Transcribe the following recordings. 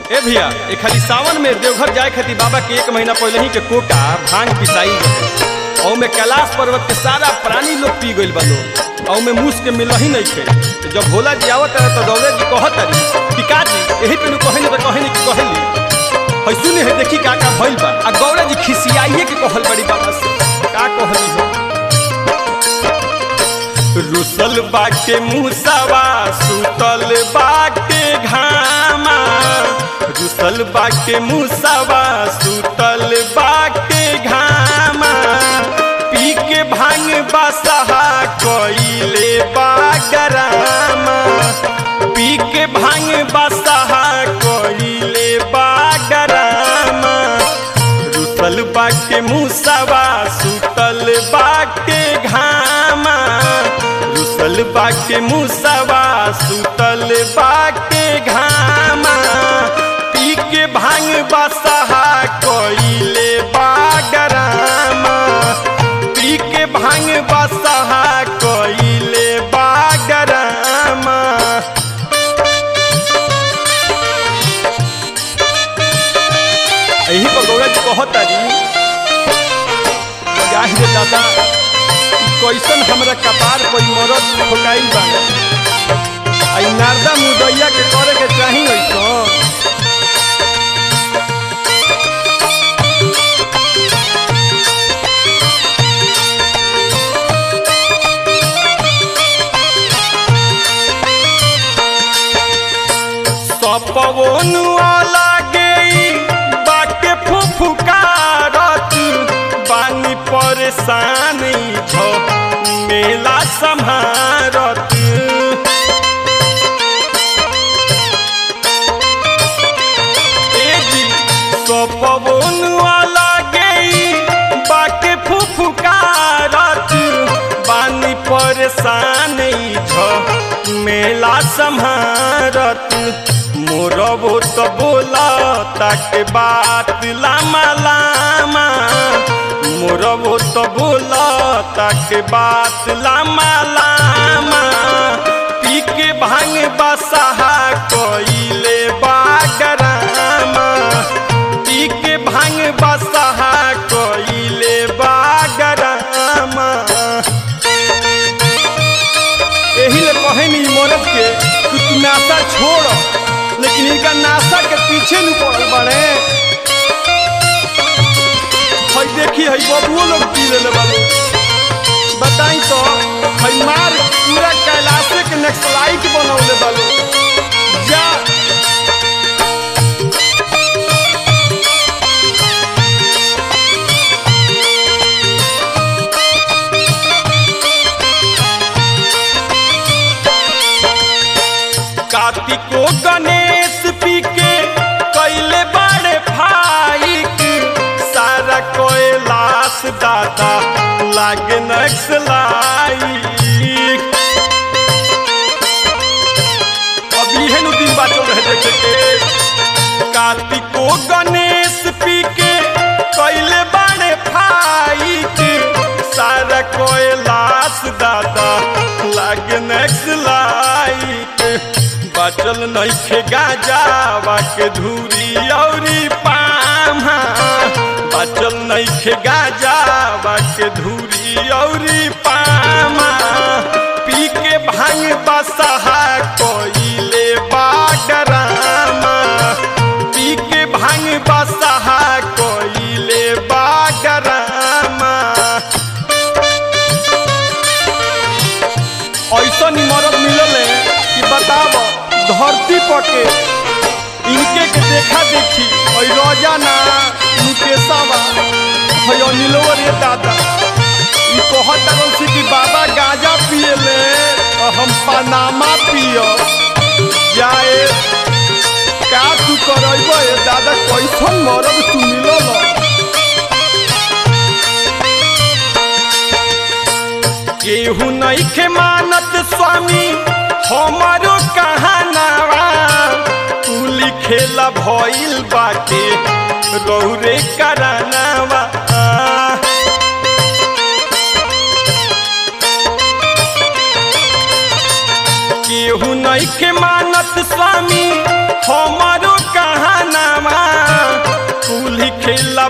ए भैया ए खाली सावन में देवघर जाए खातिर बाबा के एक महीना पहले ही के कोटा भांग पिसाई रहे और में कैलाश पर्वत के सारा प्राणी लोग पी गइल बा लोग और में मूस के मिल ही नहीं थे तो जब भोला जी आवत रहे तो दौड़े जी कहत रही टिका जी यही पे कहे तो कहे नहीं कि कहली है सुने है देखी का का भइल बा आ गौरा जी खिसियाइए के कहल बड़ी बाबा से का कहली हो रुसल बाके मुसावा सुतल बाके घामा रुसल बाके मुसावा सुतल बाके घामा पी के भांग बसहा कइले बागरामा पी के भांग बसहा कइले बागरामा रुसल बाके मुसावा सुतल बाके घामा रुसल बाके मुसावा सुतल बाके घामा पी के भांग बसहा कइले बागरामा पी के भांग बसहा कइले बागरामा यही पर गौरा जी कहतारी जाहि रे दादा ई कैसन हमरा कपार पर ई मरद ठोकाई बा आई नारदा मुदैया के करे के चाही ऐसन सपवनुआ लागे बाके फुफुकारत बानी परेशान छ मेला सम्हारत ए जी सपवनुआ लागे बाके फुफुकारत बानी परेशान छ मेला सम्हारत मोरबो तो बोला ताके बात लामा लामा मोरबो तो बोला ताके बात लामा लामा पी के भांग बसहा कइले बागरामा पी के भांग बसहा कइले बागरामा यही ले कहे नी मरद के कि तू नाशा छोड़ लेकिन इनका नाशा के पीछे नहीं पड़ल बड़े हई देखी हई बबुओ लोग पी ले बाबू बताई तो हई मार पूरा कैलाशे के नेक्सलाइट बनौले बालू जा कार्तिको गणेश पी के कैले बड़े फाइक सारा कैलाश दादा लागे नक्सलाइक अब इहे नु दिन बाचल रहे देखे के कार्तिको गणेश पी के कैले बड़े फाइक सारा कैलाश दादा लागे नक्सलाइक बचल नइखे गाजावा के धूरी औरी पामा बचल नइखे गाजावा के धूरी औरी पामा पी के भांग बसहा कइले बागरामा पी के भांग बसहा कइले बागरामा ऐसा मरद मिलल है कि बताब धरती पर के इनके के देखा देखी और रोजाना मुकेशावा है अनिलवा रे दादा ई कहत रहल से कि बाबा गांजा पिए ले और हम पनामा पियो जाए का तू करब ए दादा कैसन मरद तू मिलल केहू नहीं के मानत स्वामी हमारो कहानावा तू लिखेला भइल बाटे रौरे करानावा केहू नहीं के मानत स्वामी हमारो कहा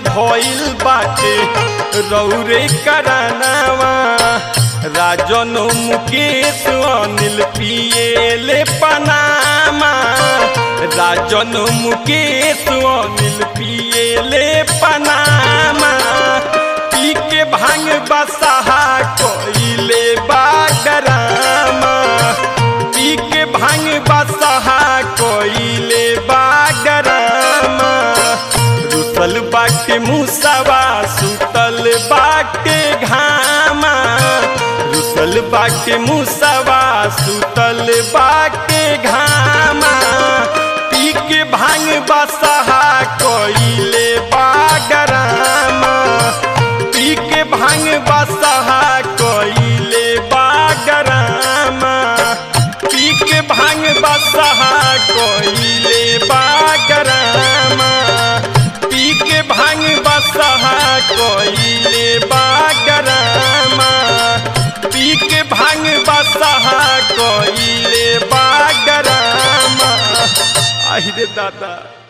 भइल बाटे रौरे करानावा राजन मुकेश अनिल पिएले पनामा राजन मुकेश अनिल पिएले पनामा पी के भांग बसहा कोइले बागरामा पी के भांग बसहा कोइले बागरामा रुसल बाटे मुसवा सुतल बाटे घामा रुसल बाटे मुसवा सुतल बाटे घामा पी के भांग बसहा कोइले बागरामा पी के भांग बसहा कोइले बागरामा पी के भांग बसहा कोइले बागरामा पी के भांग बसहा कोइले बागरामा पी के भांग बसहा कोइले बागरामा आहि रे दादा